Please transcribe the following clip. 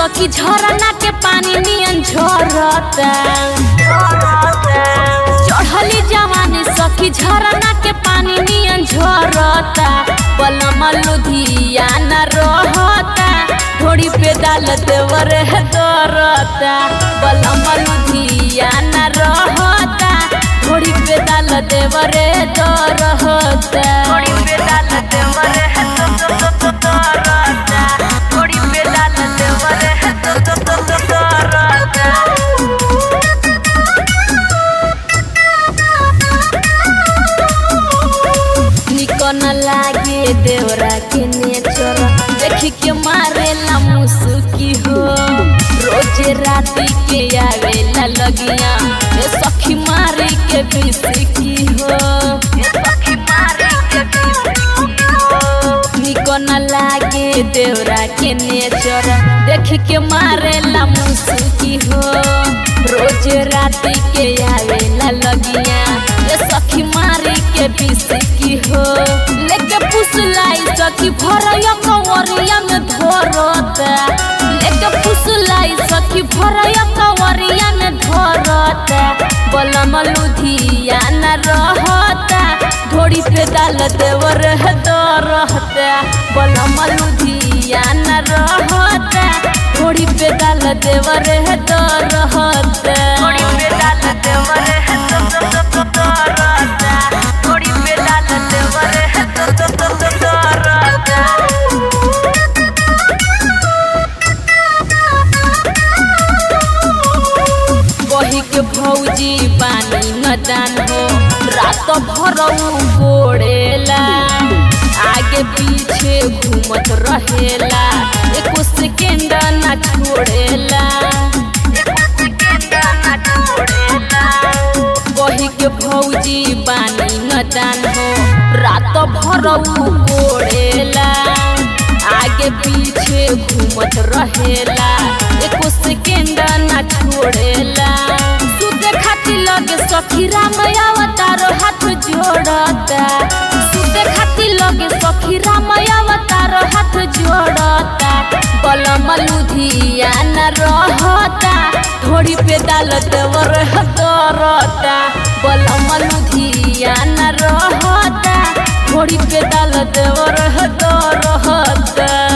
सखी झरना के पानी नियन झरता चढ़ली जवानी सखी झरना के पानी नियन झरता बलम लुधियाना रहता थोड़ी पे डाल देवर है दरता बलम लुधियाना रहता थोड़ी पे डाल देवर है दरता थोड़ी पे डाल देवर है दरता थोड़ी पे डाल देवर है दरता निको न लागे देवरा के नेचर देखी के मारेला मुसुकी हो रोजे राती के आवेला लगिया ए सखी मारे के बिसकी हो ए सखी मारे के बिसकी हो निको न लागे देवरा के नेचर देखी के मारेला मुसुकी हो रोज राती के आवेला लगिया ए सखी मारी के बिसकी हो लेके पुसलाई सखी भरया कंवरिया में धरता लेके पुसलाई सखी भरया कंवरिया में धरता बलम लुधियाना रहता घोड़ी पे डाल देवर है दरहता बलम लुधियाना रहता घोड़ी पे डाल देवर है दरहता घोड़ी पे डाल देवर है दरहता घोड़ी पे डाल देवर है दरहता बही के भौजी पानी न दान हो रात भर गोड़ेला आगे पीछे घूमत रहेला एको सेकेंड ना छोड़ेला बही के भौजी पानी न दान हो रात भर गोड़ेला आगे पीछे घूमत रहेला एको सेकेंड ना छोड़ेला सुते खातिर लगे सखी राम अवतार हाथ जोड़ता सुते खातिर लगे सखी राम अवतार हाथ जोड़ता बलम लुधियाना रहता थोड़ी पे डाल देवर दरता बलम लुधियाना रहता थोड़ी पे डाल देवर दरता